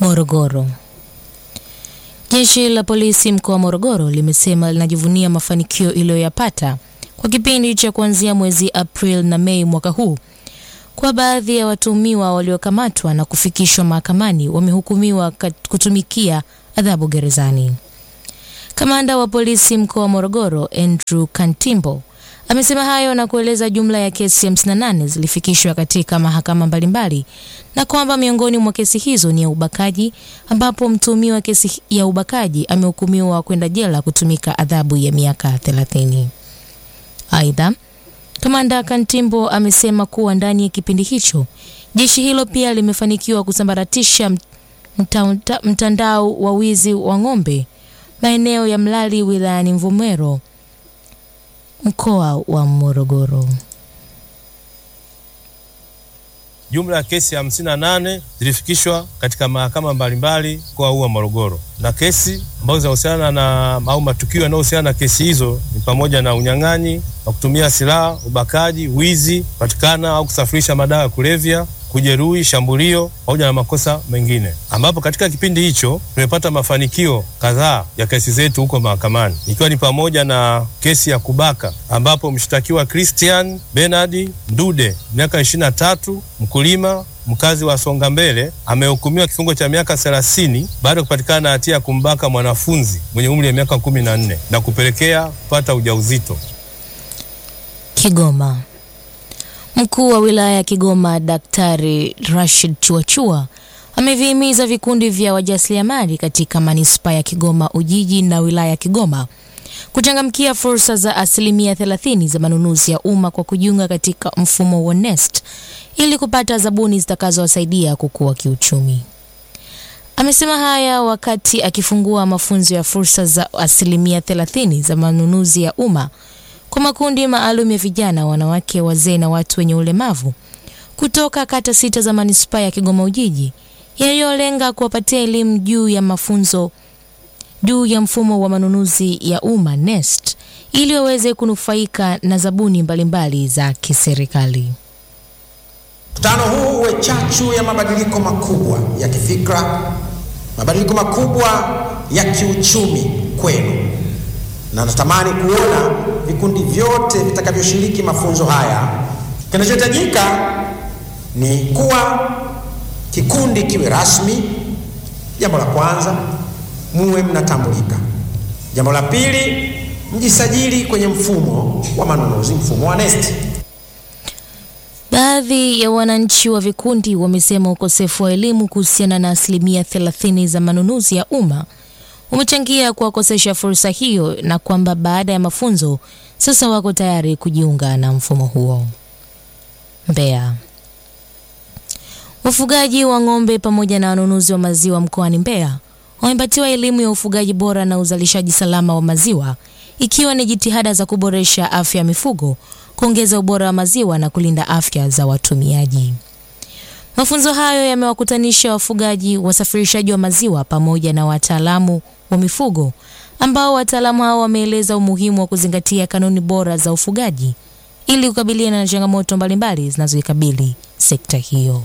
Morogoro. Jeshi la polisi mkoa wa Morogoro limesema linajivunia mafanikio iliyoyapata kwa kipindi cha kuanzia mwezi Aprili na Mei mwaka huu. Kwa baadhi ya watuhumiwa waliokamatwa na kufikishwa mahakamani wamehukumiwa kutumikia adhabu gerezani. Kamanda wa polisi mkoa wa Morogoro Andrew Kantimbo amesema hayo na kueleza jumla ya kesi 58 zilifikishwa katika mahakama mbalimbali na kwamba miongoni mwa kesi hizo ni ya ubakaji ambapo mtuhumiwa kesi ya ubakaji amehukumiwa kwenda jela kutumika adhabu ya miaka 30. Aidha, Kamanda Kantimbo amesema kuwa ndani ya kipindi hicho jeshi hilo pia limefanikiwa kusambaratisha mta, mtandao wa wizi wa ng'ombe maeneo ya Mlali wilayani Mvomero mkoa wa Morogoro. Jumla ya kesi hamsini na nane zilifikishwa katika mahakama mbalimbali mkoa huu wa Morogoro, na kesi ambazo zinahusiana na au matukio yanayohusiana na kesi hizo ni pamoja na unyang'anyi wa kutumia silaha, ubakaji, wizi, kupatikana au kusafirisha madawa ya kulevya kujeruhi, shambulio pamoja na makosa mengine, ambapo katika kipindi hicho tumepata mafanikio kadhaa ya kesi zetu huko mahakamani, ikiwa ni pamoja na kesi ya kubaka ambapo mshtakiwa Christian Bernard Ndude miaka ishirini na tatu, mkulima mkazi wa Songa Mbele amehukumiwa kifungo cha miaka thelathini baada ya kupatikana na hatia ya kumbaka mwanafunzi mwenye umri wa miaka kumi na nne na kupelekea kupata ujauzito. Kigoma. Mkuu wa wilaya ya Kigoma Daktari Rashid Chuachua amevihimiza vikundi vya wajasiriamali katika manispaa ya Kigoma Ujiji na wilaya ya Kigoma kuchangamkia fursa za asilimia 30 za manunuzi ya umma kwa kujiunga katika mfumo wa NeST ili kupata zabuni zitakazowasaidia kukua kiuchumi. Amesema haya wakati akifungua mafunzo ya fursa za asilimia 30 za manunuzi ya umma kwa makundi maalum ya vijana, wanawake, wazee na watu wenye ulemavu kutoka kata sita za manispaa ya Kigoma Ujiji yaliyolenga kuwapatia elimu juu ya mafunzo juu ya mfumo wa manunuzi ya umma NeST ili waweze kunufaika na zabuni mbalimbali za kiserikali. Mkutano huu uwe chachu ya mabadiliko makubwa ya kifikra, mabadiliko makubwa ya kiuchumi kwenu, na natamani kuona vikundi vyote vitakavyoshiriki mafunzo haya. Kinachohitajika ni kuwa kikundi kiwe rasmi. Jambo la kwanza, muwe mnatambulika. Jambo la pili, mjisajili kwenye mfumo wa manunuzi, mfumo wa NeST. Baadhi ya wananchi wa vikundi wamesema ukosefu wa elimu kuhusiana na asilimia 30 za manunuzi ya umma umechangia kuwakosesha fursa hiyo na kwamba baada ya mafunzo sasa wako tayari kujiunga na mfumo huo. Mbeya. Wafugaji wa ng'ombe pamoja na wanunuzi wa maziwa mkoani Mbeya wamepatiwa elimu ya ufugaji bora na uzalishaji salama wa maziwa ikiwa ni jitihada za kuboresha afya ya mifugo, kuongeza ubora wa maziwa na kulinda afya za watumiaji. Mafunzo hayo yamewakutanisha wafugaji, wasafirishaji wa maziwa pamoja na wataalamu wa mifugo ambao wataalamu hao wameeleza umuhimu wa kuzingatia kanuni bora za ufugaji ili kukabiliana na changamoto mbalimbali zinazoikabili sekta hiyo.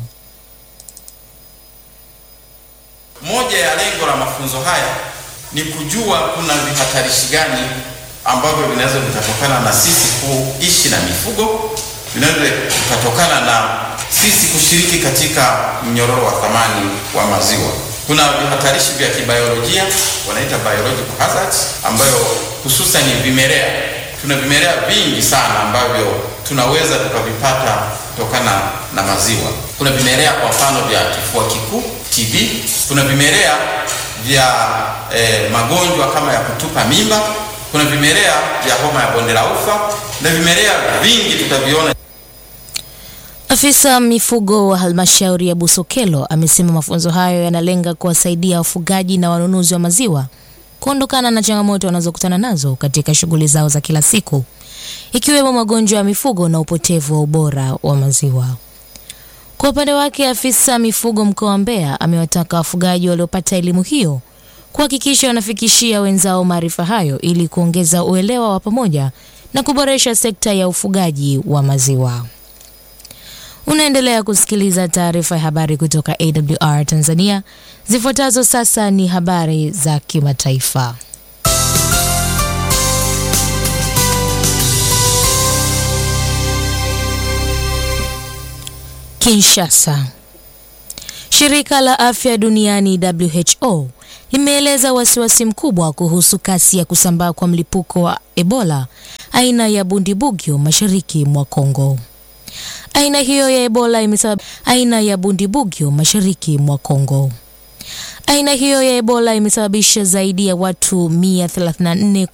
Moja ya lengo la mafunzo haya ni kujua kuna vihatarishi gani ambavyo vinaweza vikatokana na sisi kuishi na mifugo, vinaweza vikatokana na sisi kushiriki katika mnyororo wa thamani wa maziwa. Kuna vihatarishi vya kibiolojia wanaita biological hazards, ambayo hususan ni vimelea. Tuna vimelea vingi sana ambavyo tunaweza tukavipata kutokana na maziwa. Kuna vimelea kwa mfano vya kifua kikuu TB, kuna vimelea vya eh, magonjwa kama ya kutupa mimba, kuna vimelea vya homa ya bonde la ufa na vimelea vingi tutaviona. Afisa mifugo wa halmashauri ya Busokelo amesema mafunzo hayo yanalenga kuwasaidia wafugaji na wanunuzi wa maziwa kuondokana na changamoto wanazokutana nazo katika shughuli zao za kila siku ikiwemo magonjwa ya mifugo na upotevu wa ubora wa maziwa. Kwa upande wake, afisa mifugo mkoa wa Mbeya amewataka wafugaji waliopata elimu hiyo kuhakikisha wanafikishia wenzao maarifa hayo ili kuongeza uelewa wa pamoja na kuboresha sekta ya ufugaji wa maziwa. Unaendelea kusikiliza taarifa ya habari kutoka AWR Tanzania. Zifuatazo sasa ni habari za kimataifa. Kinshasa. Shirika la Afya Duniani WHO limeeleza wasiwasi mkubwa kuhusu kasi ya kusambaa kwa mlipuko wa Ebola aina ya Bundibugyo mashariki mwa Kongo. Aina hiyo ya Ebola imesabab... aina ya Bundibugyo mashariki mwa Kongo. Aina hiyo ya Ebola imesababisha zaidi ya watu 134